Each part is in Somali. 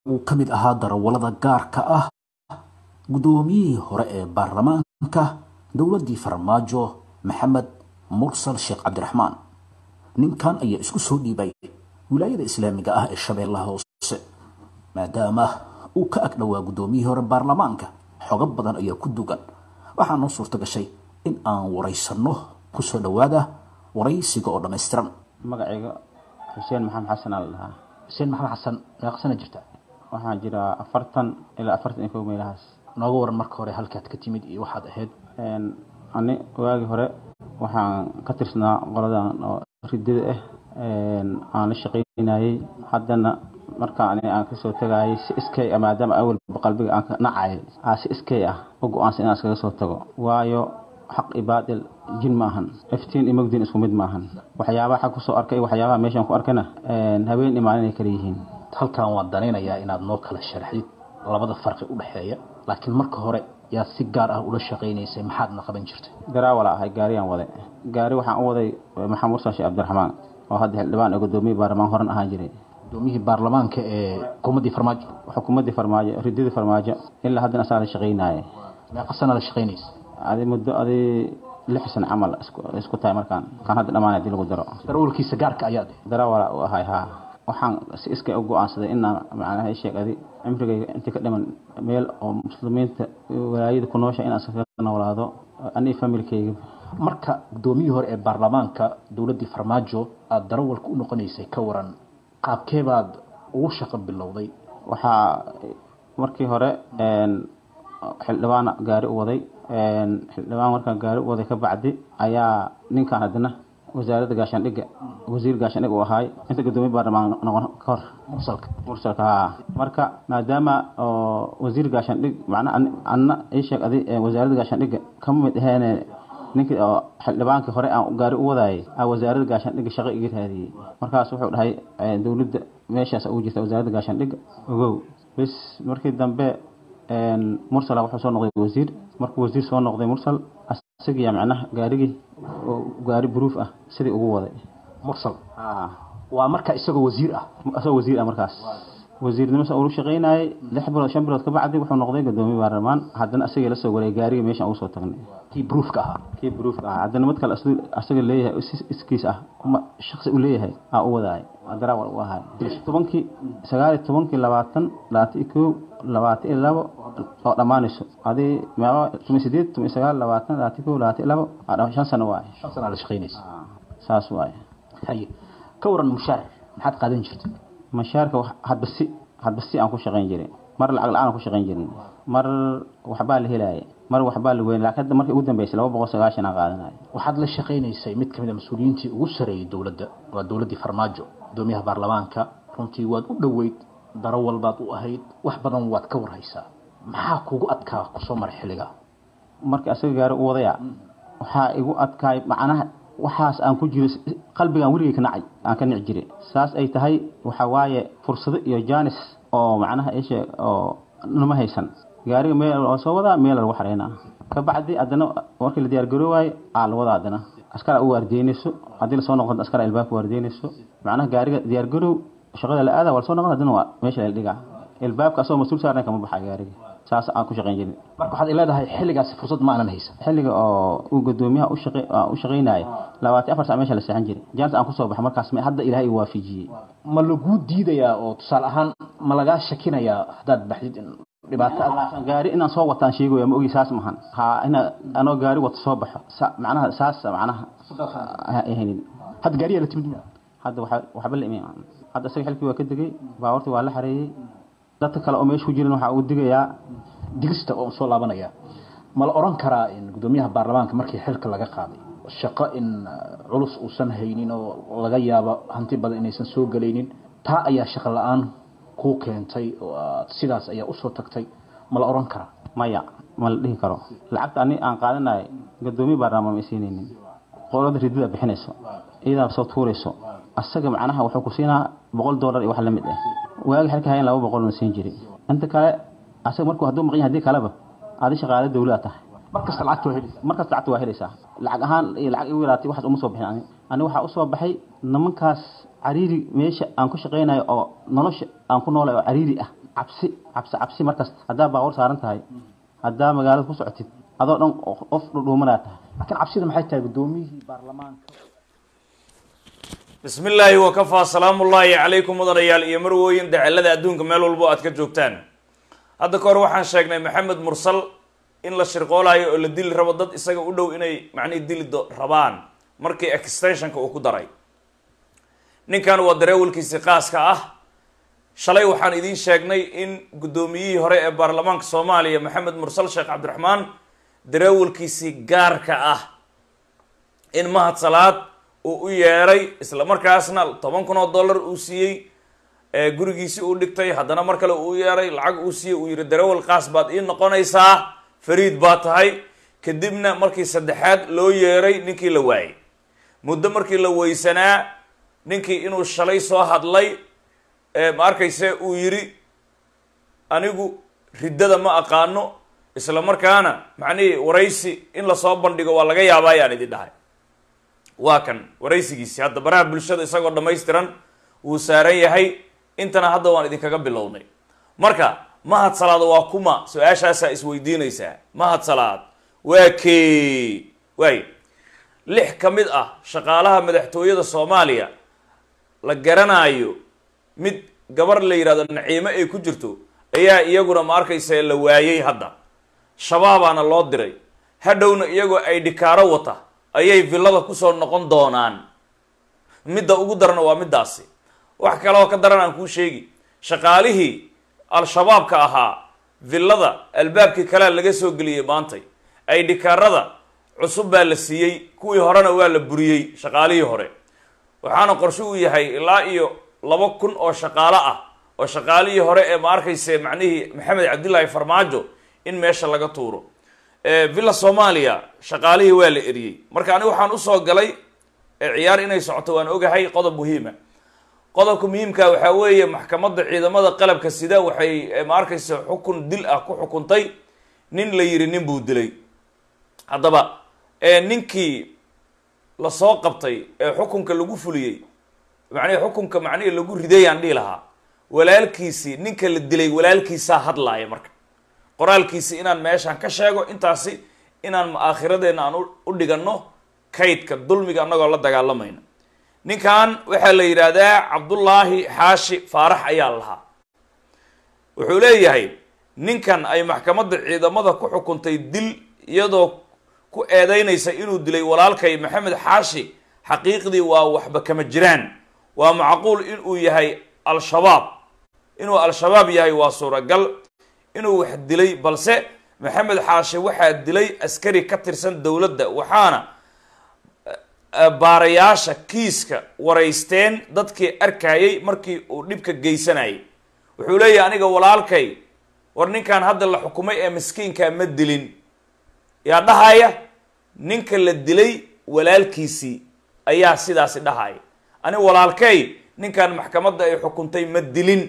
uu ka mid ahaa darawallada gaarka ah guddoomiyihii hore ee baarlamaanka dowladdii farmaajo maxamed mursal sheekh cabdiraxmaan ninkan ayaa isku soo dhiibay wilaayada islaamiga ah ee shabeellaha hoose maadaama uu ka ag dhowaa guddoomiyihii hore baarlamaanka xogo badan ayaa ku dugan waxaa noo suurto gashay in aan waraysanno ku soo dhowaada waraysiga oo dhammaystiran magacayga xuseen maxamed xasan aa la dhahaa xuseen maxamed xasan meeqsana jirta waxaan jiraa afartan ilaa afartan iyo kow meelahaas nooga waran marka hore halkaad ka timid iyo waxaad ahayd ani waagii hore waxaan ka tirsanaa qoladan oo ridada ah aan la shaqaynayay haddana marka ani aan kasoo tagayay si iskay ah maadaama awalba qalbiga aan ka nacayay aa si iskay ah u go-aansan inaan iskaga soo tago waayo xaq iyo baadil jin ma ahan iftiin iyo mogdiin isku mid ma ahan waxyaabaha xag kusoo arkay iyo waxyaabaha meeshaan ku arkana habeen iyo maalin ay kala yihiin halkan waan danaynayaa inaad noo kala sharaxdid labada farqi u dhexeeya laakiin marka hore yaad si gaar ah ula shaqaynaysay maxaadna qaban jirtay garaawala ahay gaariyaan waday gaari waxaan u waday maxamed mursan sheekh cabdiraxmaan oo hadda xildhibaan ee gudoomiye baarlamaan horan ahaan jiray gudoomiyihii baarlamaanka ee xukuumaddii farmaajo xukuumaddii farmaajo ridadii farmaajo ilaa haddana asaa la shaqaynaaye meeqa sana la shaqaynaysa adi muddo adi lix san camal isku tahay markaan kan hadda dhammaan hadii lagu daro darawalkiisa gaarka ayaad darawala u ahay haa waxaan si iskay u go-aansaday inaan macnaha sheeg adi cimrigayga intii ka dhiman meel oo muslimiinta walaayada ku noosha inaan iskaga noolaado anii familkayga marka gudoomiyihii hore ee baarlamaanka dowladdii farmaajo aada darawalka u noqonaysay ka waran qaabkee baad ugu shaqo bilowday waxaa markii hore xildhibaana gaari u waday xildhibaan markaan gaari u waday ka bacdi ayaa ninkaan haddana wasaaradda gaashaandhigga wasiir gaashaandhig uu ahaay inta gudoomiye baarlamaan noqon ka hor mursalka mursalka haa marka maadaama oo wasiir gaashaandhig macnaa anna ii sheeg adi wasaaradda gaashaandhigga kama mid aheene ninkii oo xildhibaankii hore aan gaari u wadaayay aa wasaaradda gaashaandhigga shaqo iga raadiyey markaas wuxuu dhahay dowladda meeshaas ugu jirta wasaaradda gaashaandhigga ogow bis markii dambe mursal wuxuu soo noqday wasiir markuu wasiir soo noqday mursal isagiya macnaha gaarigii gaari buruuf ah sidii ugu waday mursal waa marka isagoo wasiir ah isagoo wasiir ah markaas wasiirnimo sa ulu shaqaynayay lix bilood shan bilood ka bacdi wuxuu noqday gudoomiye baarlamaan haddana asagii la soo wareegay gaarigii meeshaan ugu soo tagnay kii buruufka ahaa kii buruufka ahaa haddana mid kale asaga leeyahay iskiis ah kuma shaksi u leeyahay aa u wadaay darawal u ahay tobankii sagaal iyo tobankii labaatan labaatan iyo kow labaatan iyo labo oo dhammaanayso adii meelo tumi sideed tumi sagaal labaatan labaatan kow labaatan iyo labo shan sano waaye shan sana la shaqaynaysa saas waaye haye ka waran mushaar maxaad qaadan jirtay mashaarka hadba si hadba si aan ku shaqayn jiray mar lacag la-aan ku shaqayn jirin mar waxbaa la helaaya mar waxbaa la weyn laakiin hadda markii ugu dambeysay laba boqol sagaashan aan qaadanayo waxaad la shaqaynaysay mid kamid a mas-uuliyiintii ugu sareeyay dowladda waa dowladdii farmaajo gudoomiyaha baarlamaanka runtii waad u dhoweyd darawal baad u ahayd wax badan waad ka warhaysaa maxaa kugu adkaa kusoo maray xilliga markii asaga gaari u wadaya waxaa igu adkaay macnaha waxaas aan ku jiro qalbigaan weligay ka nacay aan ka nici jiray saas ay tahay waxa waaye fursado iyo jaanis oo macnaha ishe oo nama haysan gaariga meel waa soo wadaa meel lagu xareynaa ka bacdi haddana markii la diyaar garoowayo aa la wadaa haddana askara u waardeynayso haddii lasoo noqdo askara ilbaabka waardeynayso macnaha gaariga diyaar garoow shaqada la aada waa lasoo noqon haddana waa meesha la dhigaa ilbaabka asagoo mas-uul saarna kama baxa gaariga saas aan ku shaqayn jirin marka waxaad leedahay xilligaasi fursad ma aanan haysan xilliga oo uu gudoomiyaha u shaqaynaya labaatan afar sac meesha la seexan jiray jaanis aan kusoo baxa markaas hadda ilaahay uu waafijiyey ma laguu diidayaa oo tusaale ahaan ma lagaa shakinayaa haddaad baxdid dhibaato gaari inaan soo wataan sheegaya ma ogi saas mahan ha ina anoo gaari wata soo baxo macnaha saas macnaha haynin hadda gaariyaa la timid hadda waxba la iman hadda isaga xilkii waa ka degay baawartii waa la xareeyey dadka kale oo meesha ku jiran waxaa uu digayaa digista oo soo laabanaya ma la oran karaa in gudoomiyaha baarlamaanka markii xilka laga qaaday shaqo in culus uusan haynin oo laga yaabo hanti badan inaysan soo gelaynin taa ayaa shaqo la-aan kuu keentay oo aad sidaas ayaa usoo tagtay ma la oran karaa maya ma la dhihi karo lacagta ani aan qaadanay gudoomiye baarlamaan ma siinaynin qolada ridida bixinayso iyadaa soo tuurayso asaga macnaha wuxuu ku siinaa boqol dollar iyo wax la mid ah waagi xilka hayan laba boqol na siin jiray inta kale asaga markuu hadduu maqan yahay haddii kaleba adi shaqaale dawlada tahay markasta lacagta waa helaysaa markasta lacagta waa helaysaa lacag ahaan iyo lacag igu yaraatay waxaas uma soo bixin ani ani waxaa usoo baxay nimankaas cariiri meesha aan ku shaqaynayo oo nolosha aan ku noolay oo cariiri ah cabsi cabsi cabsi markasta haddaa baabuur saaran tahay haddaa magaalada ku socotid adoo dhan qof dhudhuumanaa tahay laakiin cabsida maxay tahay guddoomiyihii baarlamaanka bismi illaahi wakafaa salaamu ullaahi calaykum mudanayaal iyo marwooyin dacalada adduunka meel walbo aad ka joogtaan hadda ka hor waxaan sheegnay maxamed mursal in la shirqoolayo oo la dili rabo dad isaga u dhow inay macnihi dili do rabaan markii extensionka uu ku daray ninkan waa dareewalkiisii qaaska ah shalay waxaan idiin sheegnay in guddoomiyihii hore ee baarlamaanka soomaaliya maxamed mursal sheekh cabdiraxmaan dareewalkiisii gaarka ah in mahad salaad uu u yeeray isla markaasna toban kun oo dollar uu siiyey gurigiisii uu dhigtay haddana mar kale uu yeeray lacag uu siiyey uu yihi dareewal qaas baad ii noqonaysaa fariid baa tahay kadibna markii saddexaad loo yeeray ninkii la waayay muddo markii la weysanaa ninkii inuu shalay soo hadlay ma arkayse uu yidhi anigu riddada ma aqaano isla markaana macnihii waraysi in lasoo bandhigo waa laga yaabaa ayaan idin dhahay waa kan waraysigiisi hadda baraha bulshada isagoo dhammaystiran wuu saaran yahay intana hadda waan idinkaga bilownay marka mahad salaad waa kuma su-aashaasaa isweydiinaysaa mahad salaad waa kee waay lix ka mid ah shaqaalaha madaxtooyada soomaaliya la garanaayo mid gabar la yidhahdo naciimo ay ku jirto ayaa iyaguna ma arkaysa la waayey hadda shabaabaana loo diray hadhowna iyagoo ay dhikaaro wata ayay villada kusoo noqon doonaan midda ugu darana waa middaasi wax kaleoo ka daran aan kuu sheegi shaqaalihii al-shabaabka ahaa villada albaabkii kalea laga soo geliyey maantay ay dhikaarada cusub baa la siiyey kuwii horena waa la buriyey shaqaalihii hore waxaana qorshe uu yahay ilaa iyo laba kun oo shaqaalo ah oo shaqaalihii hore ee ma arkayse macnihii maxamed cabdillaahi farmaajo in meesha laga tuuro villa soomaaliya shaqaalihii waa la eriyey marka ani waxaan usoo galay ciyaar inay socoto waan ogahay qodob muhiima qodobka muhiimka waxaa weeye maxkamadda ciidamada qalabka sida waxay ma arkayse xukun dil ah ku xukuntay nin la yiri nin buu dilay haddaba ninkii lasoo qabtay ee xukunka lagu fuliyey macnihi xukunka macnihii lagu ridayaan dhihi lahaa walaalkiisii ninka la dilay walaalkiisaa hadlaaya marka qoraalkiisi inaan meeshaan ka sheego intaasi inaan aakhiradeena aan u dhiganno kaydka dulmiga annagoo la dagaalamayna ninkan waxaa la yidhaahdaa cabdullaahi xaashi faarax ayaa lahaa wuxuu leeyahay ninkan ay maxkamadda ciidamada ku xukuntay dil iyadoo ku eedeynaysa inuu dilay walaalkay maxamed xaashi xaqiiqdii waa waxba kama jiraan waa macquul inuu yahay al-shabaab inuu al-shabaab yahay waa suuragal inuu wax dilay balse maxamed xaashi waxaa dilay askari ka tirsan dowladda waxaana baarayaasha kiiska waraysteen dadkii arkayay markii uu dhibka geysanayay wuxuu leeyahay aniga walaalkay war ninkan hadda la xukumay ee miskiinkaa ma dilin yaa dhahaya ninka la dilay walaalkiisii ayaa sidaasi dhahaya ani walaalkay ninkan maxkamadda ay xukuntay ma dilin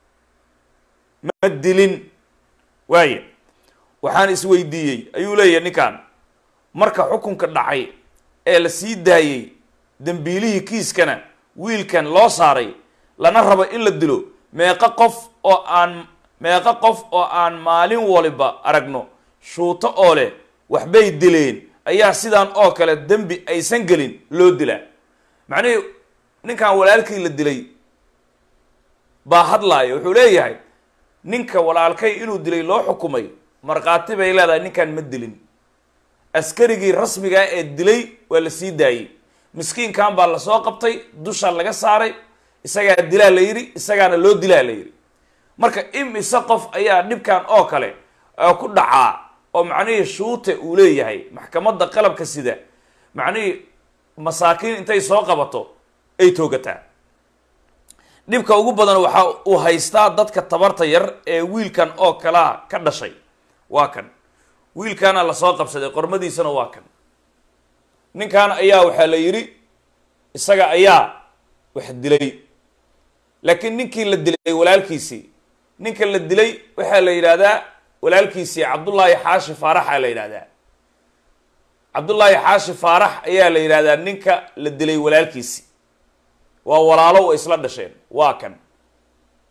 ma dilin waaya waxaan isweydiiyey ayuu leeyahay ninkan marka xukunka dhacay ee la sii daayey dembiilihii kiiskana wiilkan loo saaray lana rabo in la dilo meeqo qof oo aan meeqo qof oo aan maalin waliba aragno shuuto oo leh waxbay dileen ayaa sidaan oo kale dembi aysan gelin loo dilaa macnihii ninkan walaalkii la dilay baa hadlaaya wuxuu leeyahay ninka walaalkay inuu dilay loo xukumay markhaati bay leedahay ninkan ma dilin askarigii rasmigaa ee dilay waa la sii daayey miskiinkan baa lasoo qabtay dusha laga saaray isagaa dilaa la yidhi isagaana loo dilaa la yidhi marka imise qof ayaa dhibkan oo kale ku dhacaa oo macnihii shuute uu leeyahay maxkamadda qalabka sida macnihii masaakiin intay soo qabato ay toogataa dhibka ugu badan waxa uu haystaa dadka tabarta yar ee wiilkan oo kalaa ka dhashay waa kan wiilkaana lasoo qabsaday qormadiisana waa kan ninkan ayaa waxaa la yidhi isaga ayaa wax dilay laakiin ninkii la dilay walaalkiisii ninka la dilay waxaa la yidhaahdaa walaalkiisii cabdullaahi xaashi faaraxa la yidhahdaa cabdullaahi xaashi faarax ayaa la yidhahdaa ninka la dilay walaalkiisii waa walaalo wa isla dhasheen waa kan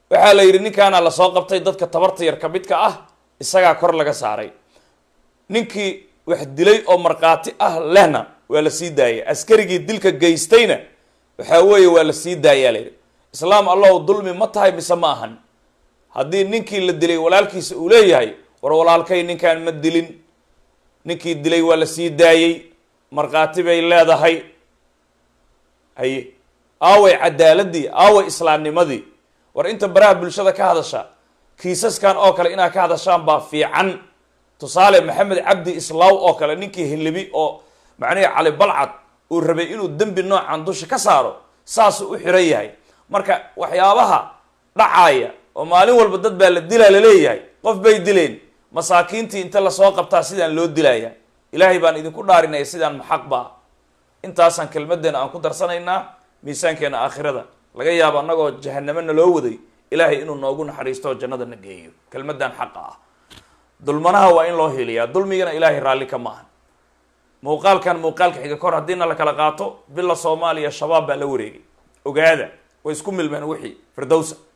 waxaa la yidhi ninkaana lasoo qabtay dadka tabarta yar ka midka ah isagaa kor laga saaray ninkii wax dilay oo markhaati ah lehna waa la sii daayay askarigii dilka geystayna waxaa weeye waa la sii daayaa la yidhi islaam allahu dulmi ma tahay mise ma ahan haddii ninkii la dilay walaalkiisa uu leeyahay war walaalkay ninkaan ma dilin ninkii dilay waa la sii daayey markhaati bay leedahay haye aaway cadaaladii aaway islaamnimadii war inta baraha bulshada ka hadasha kiisaskan oo kale inaad ka hadashaan baa fiican tusaale maxamed cabdi islaaw oo kale ninkii hilibi oo macnihii cali balcad uu rabay inuu dembi noocan dusha ka saaro saasuu u xiran yahay marka waxyaabaha dhacaaya oo maalin walba dad baa la dilaa laleeyahay qof bay dileen masaakiintii inta lasoo qabtaa sidaan loo dilaya ilaahay baan idinku dhaarinaya sidaan maxaq baa intaasaan kelmadeena aan ku darsanaynaa miisaankeena aakhirada laga yaabo annagoo jahanamena loo waday ilaahay inuu noogu naxariisto oo jannada na geeyo kelmadan xaqa ah dulmanaha waa in loo heliyaa dulmigana ilaahay raalli ka maahan muuqaalkan muuqaalka xiga kor haddiina la kala qaato bila soomaaliya shabaab baa la wareegay ogaada way isku milmeen wixii firdowsa